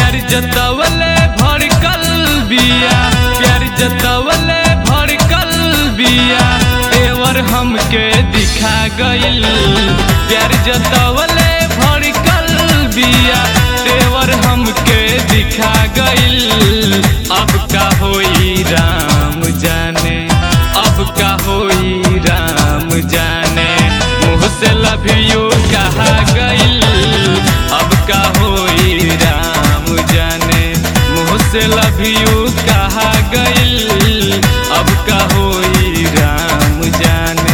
प्यार जतवले भड़कल बिया प्यार जतवले भड़कल बिया तेवर हमके दिखा गइल प्यार जतवले भड़कल बिया तेवर हमके दिखा गइल अब का होई राम जाने अब का होई राम जाने मुँह से लव यू कहा गइल अब का होई राम जाने मुँह से लव यू कहा गइल अब का होई राम जाने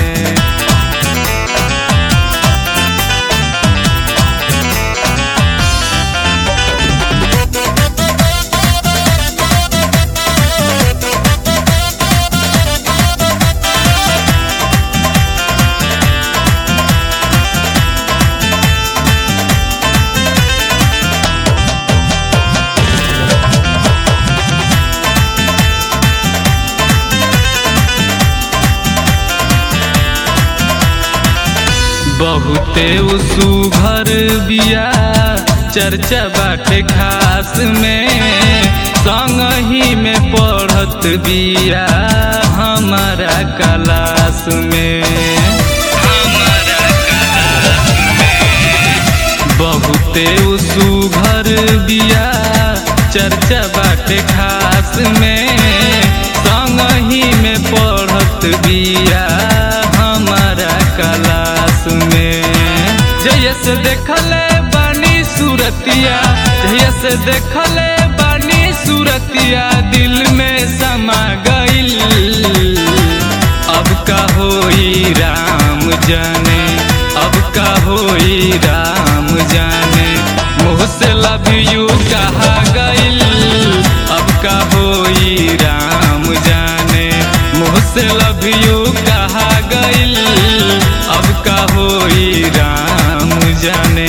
बहुते सुघर बिया चर्चा बाटे खास में संग ही में पढ़त बिया हमारा क्लास में हमारा क्लास में बहुते सुघर बिया चर्चा बाटे खास में संग ही में पढ़त बिया हमारा क्लास में जैसे देखले बानी सूरतिया जैसे देखले बानी सूरतिया दिल में समा गइल अब का होई राम जाने अब का होई राम जाने मुँह से लव यू कहा गइल अब का होई राम जाने मुँह से लव यू कहा गइल अब का होई राम जाने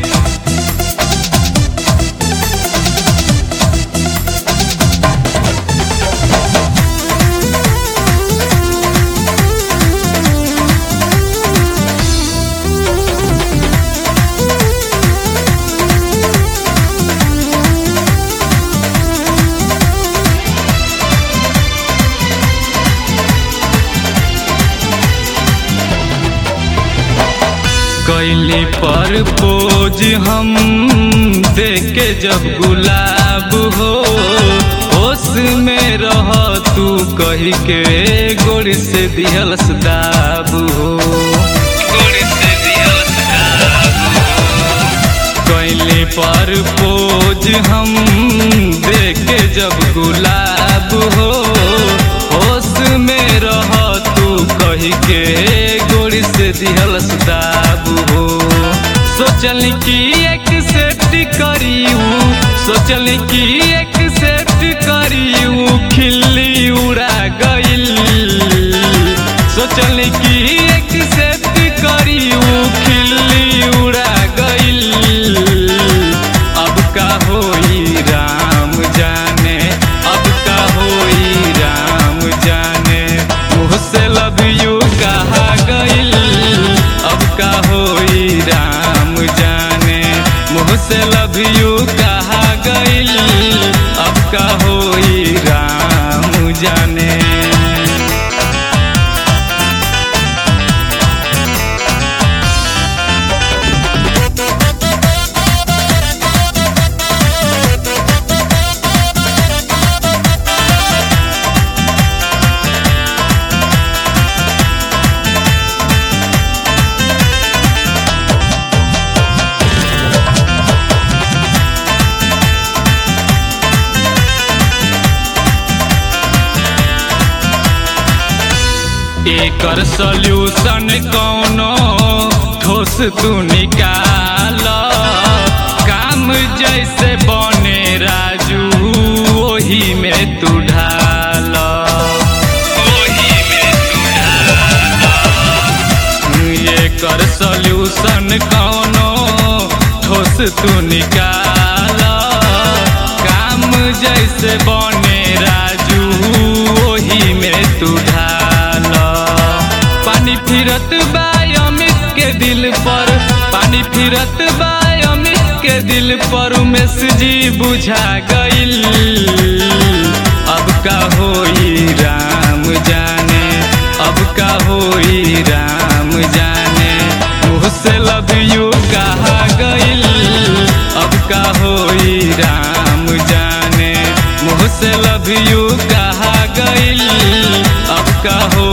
कैली पर पोज हम देखे जब गुलाब हो होश में रह तू कही के गोड़ से दिहल दाब हो गोड़ से दिहल कैली पर पोज हम देखे जब गुलाब हो होश में रह तू कही के गोड़ से दिहल दाब हो सोचल की एक सेट करियू सोचल की एक सेट करियू खिल्ली उड़ा गइल सोचल की एक सेट करियू खिल्ली उड़ा गइल अब का होई राम जाने अब का होई राम जाने मुँह से लव यू कहा गइल अब का होई राम जाने मुँह से लव यू कहा गइल अब का होई राम जाने एकर सॉल्यूशन कौनो ठोस तू निकाल काम जैसे बने राजू वही में तू ढाल वही में तू एकर सॉल्यूशन कौनो ठोस तू निकाल काम जैसे बने राजू वही में तू ढाल पानी फिरत बा अमित के दिल पर पानी फिरत बा अमित के दिल दिल पर उमेश जी बुझा गइल अब का होई राम जाने अब का होई राम जाने मुँह से लव यू कहा गइल अब का होई राम जाने मुँह से लव यू कहा गइल अब का हो